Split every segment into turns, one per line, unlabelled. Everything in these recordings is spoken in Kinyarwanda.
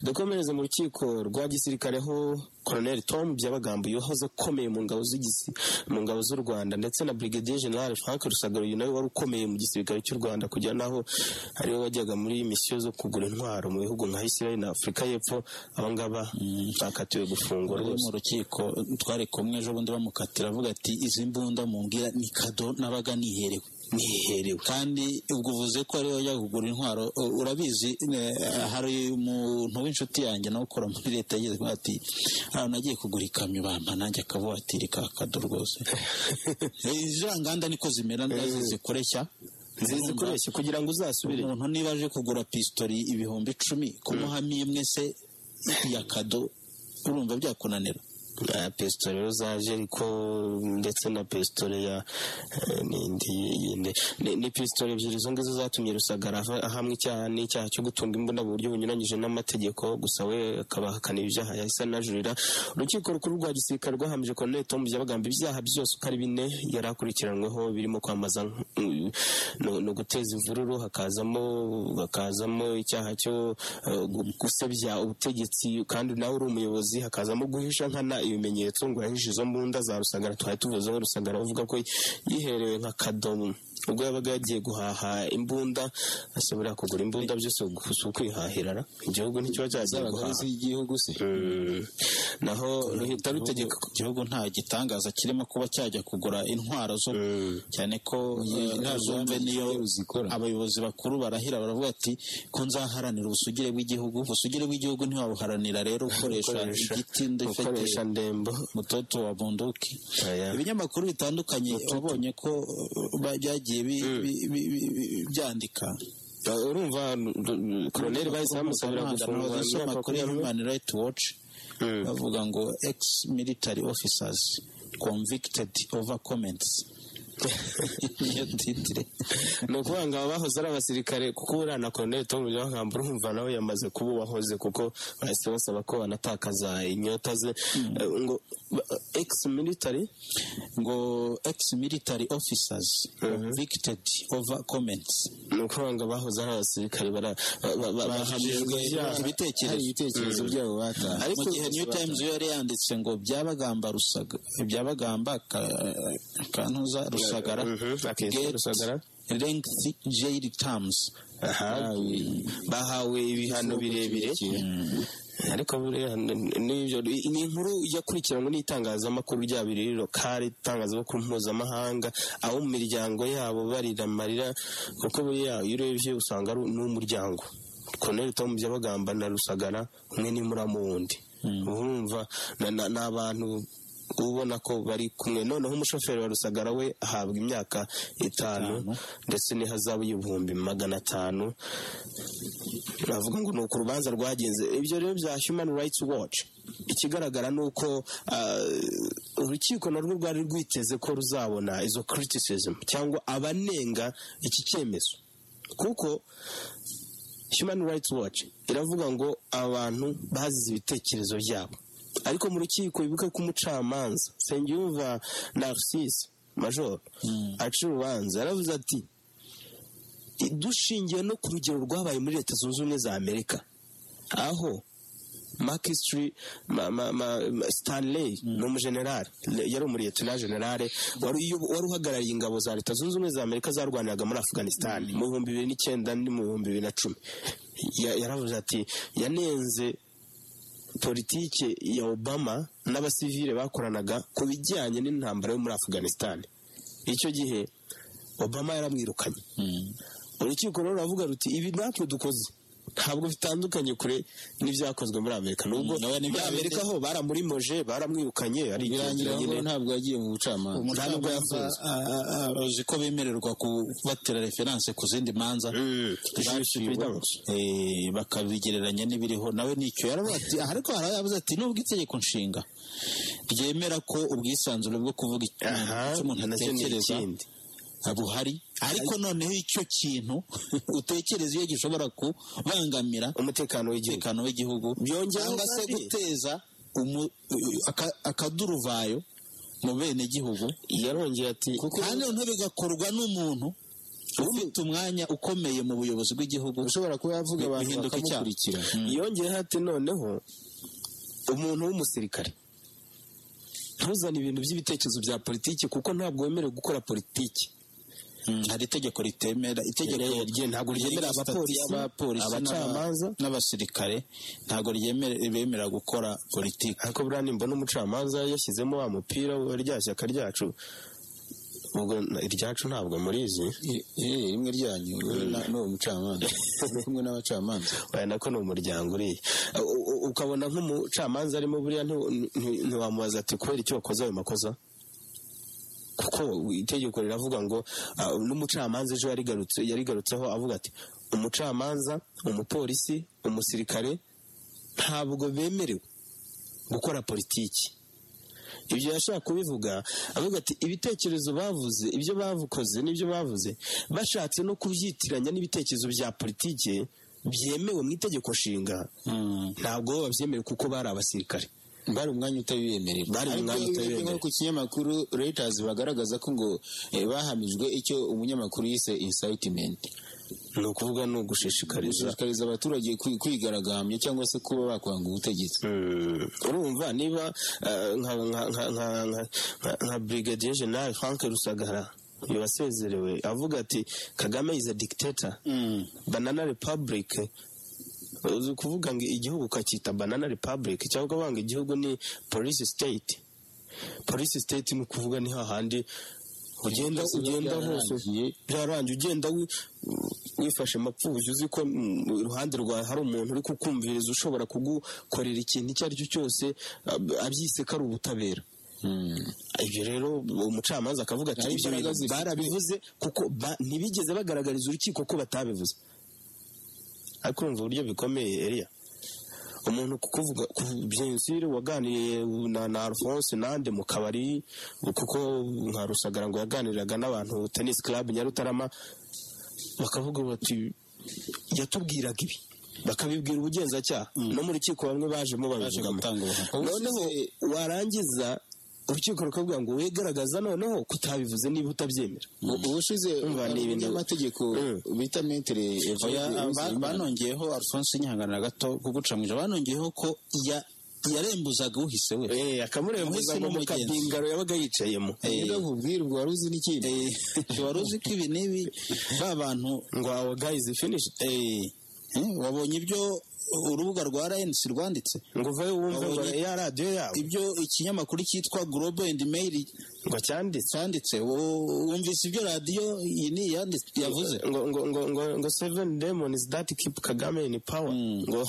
dukomereze mu rukiko rwa gisirikare ho Colonel Tom Byabagambo yahoze ukomeye mu ngabo mu ngabo z'u Rwanda ndetse na Brigadier General Frank Rusagara uyu nawe wari ukomeye mu gisirikare cy'u Rwanda kugera naho ariwe wajyaga muri misiyo zo kugura intwaro mu bihugu nka Israel na Afurika y'Epfo aba ngaba bakatiwe gufungwa
bari
rwose
mu rukiko twari kumwe ejo bundi bamukatira avuga ati izi mbunda mumbwira ni kado nabaga niherewe
niherewe
kandi ubwo uvuze ko ariwe wajya kugura intwaro u- urabizi eh, hari umuntu w'inshuti yanjye nawe ukora muri leta yageze avuga ati ahantu nagiye kugura ikamyo bampa nanjye akavuatiri ka kado rwose izi nganda niko zimera ndazi zikoreshya
nziza ikoreshe kugira ngo uzasubire
umuntu niba aje kugura pisitori ibihumbi icumi kumuhamo imwe se ya kado urumva byakunanira
na pesitore rero zaje ariko ndetse na pesitore ya eh, n'indi yindi Ni- ni pesitore ebyiri izo ngizo zatumye rusagara ava- ahamwa icyaha n'icyaha cyo gutunga imbunda mu buryo bunyuranyije n'amategeko gusa we akabahakanira ibyaha yahise anajurira urukiko rukuru rwa gisirikare rwahamije koloneli tom byabagamba ibyaha byose uko ari bine yari akurikiranyweho birimo kwambaza mm, no- no guteza imvururu hakazamo hakazamo icyaha cyo eh, gu- gusebya ubutegetsi kandi nawe uri umuyobozi hakazamo guhisha nkana ibimenyetso ngo yahishe izo mbunda za rusagara twari tuvuze ngo rusagara avuga ko yiherewe nka kadomo ubwo yabaga yagiye guhaha imbunda ashobora kugura imbunda byose gu- si ukwihahira ra. igihugu ntikiba cyagiye
zabaga ari
guhaha
iz'igihugu se
Mm. naho ruhita rutegeka
Igihugu- igihugu nta gitangaza kirimo kuba cyajya kugura intwaro zo cyane ko eh,
nta rwanda
zumve niyo
ruzigera ruzikora.
abayobozi bakuru barahira baravuga ati ko nzaharanira ubusugire bw'igihugu ubusugire bw'igihugu ntiwabuharanira rero ukoresha
Gukoresha-
igiti ndefete
gukoresha ndembo
mutoto wa bunduki
Aya.
ibinyamakuru bitandukanye wabonye ko eh, ba- byagiye bi- bi- bi- bi- bi- byandika
Uh, urumva n- n- koloneli bahise bamusabira gufungwa
abazisoma
imyaka
kuri
makumyabiri.
human rights watch
Mm.
bavuga ngo ex military officers convicted over comments niyo titire
ni ukuvuga ngo aba bahoze ari abasirikare kuko uriya na koloneli tom byabagamba urumva nawe yamaze kuba uwahoze kuko bahise basaba ko banatakaza inyota ze Eh, ngo ex military
ngo ex military officers convicted over comments
ni ukuvuga ngo abahoze ari abasirikare bara- ba- ba- ba- bahamijwe ibyaha.
hari ibitekerezo byabo bataha
mu gihe new times yo yari yanditse ngo byabagamba rusaga byabagamba Ka- kantuza rusagara
Mhm, akitwa
get
Rusagara.
lengthy jail terms
Bahawe- bahawe ibihano birebire ariko buriya n- n'ibyo ni inkuru yakurikiranwe n'itangazamakuru rya biriri lokale itangazamakuru mpuzamahanga abo mu miryango yabo barira amarira kuko buriya iyo urebye usanga ari n'umuryango Colonel Tom Byabagamba na Rusagara umwe ni muramu wundi urumva na- na- ni abantu ubona ko bari kumwe noneho umushoferi wa rusagara we ahabwa imyaka itanu ndetse n'ihazabu y'ibihumbi magana atanu navuga ngo ni uku urubanza rwagenze ibyo rero bya human rights watch ikigaragara ni uko ah, urukiko narwo rwari rwiteze ko ruzabona izo criticism cyangwa abanenga iki cyemezo kuko human rights watch iravuga ngo abantu bazize ibitekerezo byabo ariko mu rukiko bibuke ko umucamanza nsengiyumva narcisse major aca urubanza yaravuze ati dushingiye no ku rugero rwabaye muri leta zunze ubumwe za amerika aho makisitiri stanley ni umujenerali yari umuriyetina generale wari uyobo- wari uhagarariye ingabo za leta zunze ubumwe za amerika zarwaniraga muri afghanistan mu bihumbi bibiri n'icyenda no mu bihumbi bibiri na cumi Ya- yaravuze ati yanenze politike ya obama n'abasivile bakoranaga ku bijyanye n'intambara yo muri afghanistan icyo gihe obama yaramwirukanye urukiko rero ruravuga ruti ibi natwe dukoze ntabwo bitandukanye kure n'ibyakozwe muri amerika nubwo
Mm, nawe ni
muri
bya
amerika ho baramurimoje baramwirukanye ari
birangira ngo ntabwo yagiye mu bucamanza
Nta nubwo yafunzwe.
uzi ko bemererwa kubatera referanse ku zindi manza
Mm.
zaciwe, eh, bakabigereranya n'ibiriho nawe nicyo yaravuga ati ariko hari aho yavuze ati nubwo itegeko nshinga ryemera ko ubwisanzure bwo kuvuga ikintu
aha
icyo umuntu
nacyo ni
atekereza
ikindi
buhari ariko noneho icyo kintu utekereza iyo gishobora kubangamira
umutekano w'igihugu
umutekano w'igihugu
Byongeyeho
cyangwa se
kandi-
guteza umu- aka- akaduruvayo mu benegihugu
yarongeye ati
kandi noneho bigakorwa n'umuntu
ufite umwanya ukomeye mu buyobozi bw'igihugu
ushobora kuba yavuga abantu
bihinduka icyaha.
bakamukurikira
yongeyeho ati noneho umuntu w'umusirikare ntuzane ibintu by'ibitekerezo bya politiki kuko ntabwo wemerewe gukora politiki
Mm, hari itegeko ritemera itegeko
Rye- rye- ntabwo ryemera
riri
abapolisi,
sitati y'abapolisi
abacamanza.
n'aba- n'abasirikare ntabwo ryemera bemera gukora politiki
ariko buriya nimbona umucamanza yashyizemo wa mupira wa rya shyaka ryacu ubwo na- iryacu ntabwo murizi
Eh, eh, rimwe ryanyu wowe na- n'uwo mucamanza Uri kumwe n'abacamanza
waya nako ni umuryango uriya U- u- ukabona nk'umucamanza arimo buriya nti- nti- ntiwamubaza ati kubera icyo wakoze ayo makosa kuko itegeko riravuga ngo ah, n'umucamanza ejo yarigarutse- yarigarutseho avuga ati umucamanza umupolisi umusirikare ntabwo bemerewe gukora politiki ibyo yashaka kubivuga avuga ati ibitekerezo bavuze ibyo bavukoze n'ibyo bavuze bashatse no kubyitiranya n'ibitekerezo bya politiki byemewe mu itegeko nshinga ntabwo babyemerewe kuko bari abasirikare
bari umwanya utabibemerera
Bari
Ariko
umwanya
iyo
utabibemerera.
urebye nko ku kinyamakuru Reuters bagaragaza ko ngo eh, bahamijwe icyo umunyamakuru yise incitement
ni ukuvuga ni ugushishikariza
gushishikariza abaturage kwi- kwigaragambya cyangwa se kuba bakwanga ubutegetsi
Mm, urumva niba eh, nka nka- nka- nka- nka- nka- nka brigadier general frank rusagara uyu wasezerewe avuga ati kagame is a dictator banana republic uzi kuvuga ngo igihugu ukacyita banana republic cyangwa banga igihugu ni police state police state ni ukuvuga ni hahandi ugenda ugenda hose byarangiye ugenda wi- wifashe mapfubyi uzi ko mm, iruhande rwawe hari umuntu uri kukumviriza ushobora kugukorera ikintu icyo ari cyo cyose ab- abyise ko ari ubutabera ibyo rero umucamanza akavuga ati
Hari
ibyo
imbaraga
bintu
zifite-
barabivuze kuko ba- ntibigeze bagaragariza urukiko ko batabivuze ariko urumva uburyo bikomeye eriya umuntu kukuvuga byensire waganiriye na, na alphonse nande mu kabari kuko nka rusagara ngo yaganiraga n'abantu tennis club nyarutarama bakavuga bati yatubwiraga ibi bakabibwira ubugenzacyaha no mu rukiko bamwe bajemo
baje
babivugamo
gutanga ubuhamya
noneho warangiza urukiko rukabwira ngo wegaragaza noneho kutabivuze niba utabyemera
ubushize
Umva, ni ibintu-
umunyamategeko
Mm.
bita metere
Oya, ba- banongeyeho alphonse nyihangana gato kugucamuje banongeyeho ko ya- yarembuzaga uhise we
Eh, akamurembuza
Umuhisi
ngo mu
n'umugenzi.
kabingaro yabaga yicayemo
ubwirwa wari uzi n'ikindi
wari uzi ko ibi n'ibi ba bantu
ngo awa gayizi finished
eh, eh, wabonye ibyo urubuga rwa rnc rwanditse
ngo uvayo wumve ngo
Babonye-
ya radiyo yabo
ibyo ikinyamakuru cyitwa global and mail
ngo cyanditse
cyanditse wo- wumvise ibyo radiyo iyi ni yanditse yavuze
ngo ngo ngo ngo ngo seven demons that keep kagame in power ngo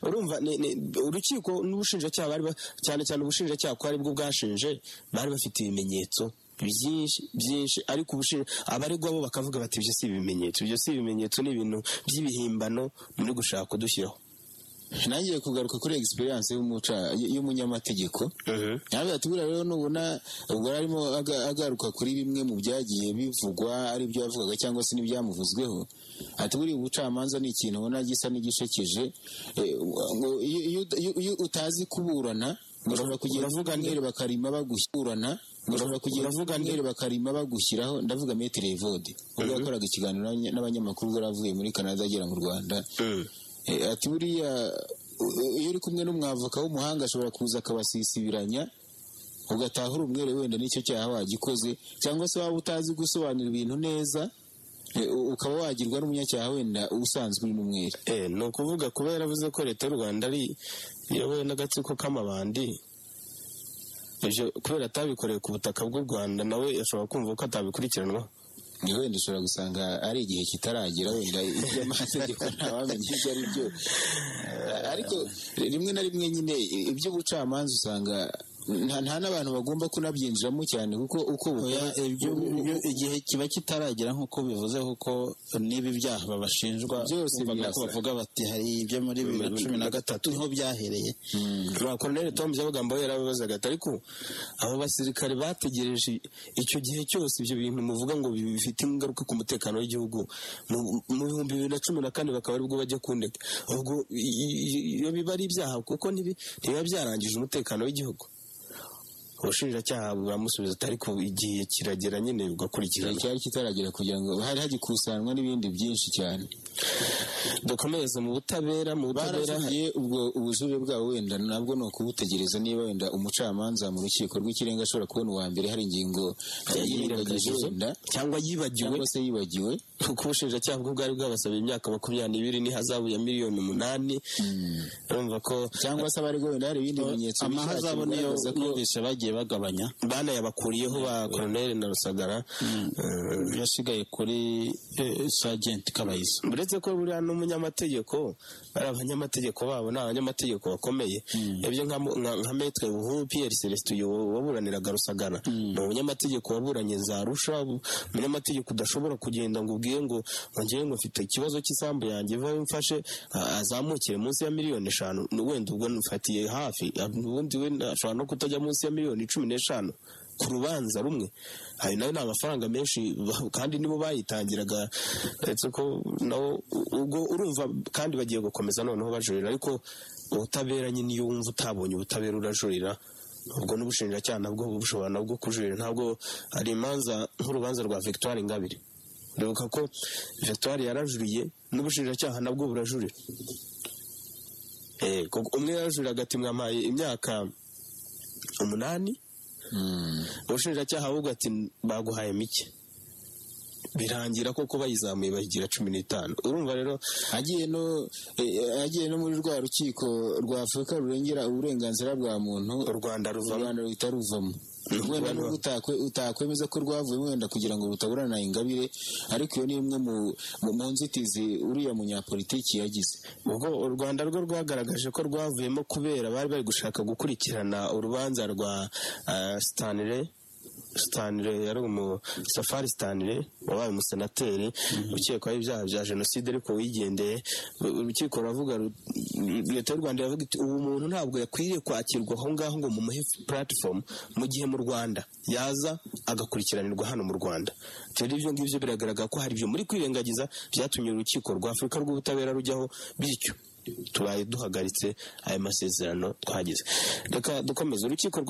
urumva ni- ni- urukiko n'ubushinjacyaha bari ba- cyane cyane ubushinjacyaha ko aribwo bwashinje bari bafite ibimenyetso byinshi byinshi ariko ubushinja abaregwa bo bakavuga bati ibyo si ibimenyetso ibyo si ibimenyetso ni ibintu by'ibihimbano muri gushaka kudushyiraho
nangiye kugaruka kuri egisperiyanse y'umunyamategeko nawe ati buriya rero nubona ubwo yari arimo aga- agaruka kuri bimwe mu byagiye bivugwa ari ibyo yavugaga cyangwa se n'ibyamuvuzweho ati buriya ubucamanza ni ikintu ubona gisa n'igishekeje Eh, ngo iyo- iyo iyo- iyo utazi kuburana ushobora kugenda
uravuga nde?
umwere bakarima bagushyurana ushobora kugenda
uravuga nde?
umwere bakarima bagushyiraho ndavuga metere evode ubwo yakoraga ikiganiro n'abanya- n'abanyamakuru ubwo yari avuye muri canada agera mu rwanda Eh, ati buriya u- u- iyo uri kumwe n'umwavoka w'umuhanga ashobora kuza akabasisibiranya ugataha uri umwere wenda n'icyo cyaha wagikoze cyangwa se waba utazi gusobanura ibintu neza eh, u- ukaba wagirwa n'umunyacyaha wenda usanzwe uri n'umwere
Eh, ni ukuvuga kuba yaravuze ko leta y'u rwanda ari iyobowe n'agatsiko k'amabandi ibyo kubera atabikoreye ku butaka bw'u rwanda nawe ashobora kumva ko atabikurikiranwa
ni wenda ushobora gusanga ari igihe kitaragera wenda iby'amategeko ntawamenya ibyo ari byo Eh, ariko rimwe na rimwe nyine i- iby'ubucamanza usanga nta nta n'abantu bagomba kunabyinjiramo cyane kuko uko bukora
Oya, ibyo ibyo igihe kiba kitaragera nk'uko bivuze kuko n'ibi byaha babashinjwa
Byose
bumvaga ko
birasa.
bavuga bati hari ibyo muri bibiri na cumi na gatatu niho byahereye
nta koroneri tom byabagamba we yarabibazaga ati ariko abo basirikare bategereje icyo gihe cyose ibyo bintu muvuga ngo bi- bifite ingaruka ku mutekano w'igihugu mu- mu bihumbi bibiri na cumi na kane bakaba aribwo bajya kundeka ubwo i- i- i- iyo biba ari ibyaha kuko ntibi- ntibiba byarangije umutekano w'igihugu ubushinjacyaha buramusubiza atari ku igihe kiragera nyine
igihe
bugakurikirana
cyari kitaragera kugira ngo hari hagikusanywa n'ibindi byinshi cyane
dukomereze mu butabera mu butabera
baragiye ubwo ubuzure bwabo wenda nabwo ni ukubutegereza niba wenda umucamanza mu rukiko rw'ikirenga ashobora kubona uwa mbere hari ingingo yirengagije
yirengagije
wenda
cyangwa yibagiwe
cyangwa se yibagiwe
kuko ubushinjacyaha bwo bwari bwabasaba imyaka makumyabiri n'ibiri n'ihazabu ya miliyoni umunani urumva ko
cyangwa se abariho wenda hari ibindi bimenyetso
amahazabo niyo
bigaragaza ko
numvise bagiye bagabanya
banayabakuriyeho ba koroneri na rusagara Eh,
yasigaye kuri eh, sajenti kabayiza
uretse ko buriya n'umunyamategeko ari abanyamategeko babo ni abanyamategeko bakomeye ibyo nka nka- nka metre buhuru piyeri celestin uyu waburaniraga rusagara ni umunyamategeko waburanye za rusha ubu- umunyamategeko udashobora kugenda ngo ubwiye ngo ngo ngewe ngo mfite ikibazo cy'isambu yanjye vaho mfashe a- azamukire munsi ya miliyoni eshanu Ni wenda ubwo mfatiye hafi a- ubundi we ashobora no kutajya munsi ya miliyoni cumi n'eshanu ku rubanza rumwe ayo nayo ni amafaranga menshi ba- kandi nibo bayitangiraga uretse ko nabo ubwo urumva kandi bagiye gukomeza noneho bajurira ariko ubutabera nyine iyo wumva utabonye ubutabera urajurira ubwo n'ubushinjacyaha nabwo bushobora nabwo kujurira ntabwo hari imanza nk'urubanza rwa victoire ingabire uribuka ko victoire yarajuriye n'ubushinjacyaha nabwo burajurira Eh, kuko umwe yarajuriraga ati mwampaye imyaka umunani ubushinjacyaha ahubwo ati baguhaye mike birangira koko bayizamuye bayigira cumi n'itanu urumva rero
agiye no eh, agiye no muri rwa rukiko rwa afurika rurengera uburenganzira bwa muntu
u rwanda
u
ruvamo
rwanda ruhita ruvamo
Mm, ruvamo.
wenda nubwo utakwe- utakwemeza ko rwavuyemo wenda kugira ngo rutaburana ingabire ariko iyo ni imwe mu, mu, mu nzitizi uriya munyapolitiki yagize
ubwo u rwanda rwo rwagaragaje ko rwavuyemo kubera bari bari gushaka gukurikirana urubanza rwa eh, stanley stanley yari umu safari stanley wabaye umusenateri ukekwaho ibyaha bya jenoside ariko wigendeye Uru- urukiko ruravuga ru- leta y'u rwanda iravuga iti ubu muntu ntabwo yakwiriye kwakirwa aho ngaho ngo mumuhe platifomu mu gihe mu rwanda yaza agakurikiranirwa hano mu rwanda rero ibyo ngibyo biragaragara ko hari ibyo muri kwirengagiza byatumye urukiko rwa afurika rw'ubutabera rujyaho bityo tubaye duhagaritse aya masezerano twagize reka dukomeze urukiko rwa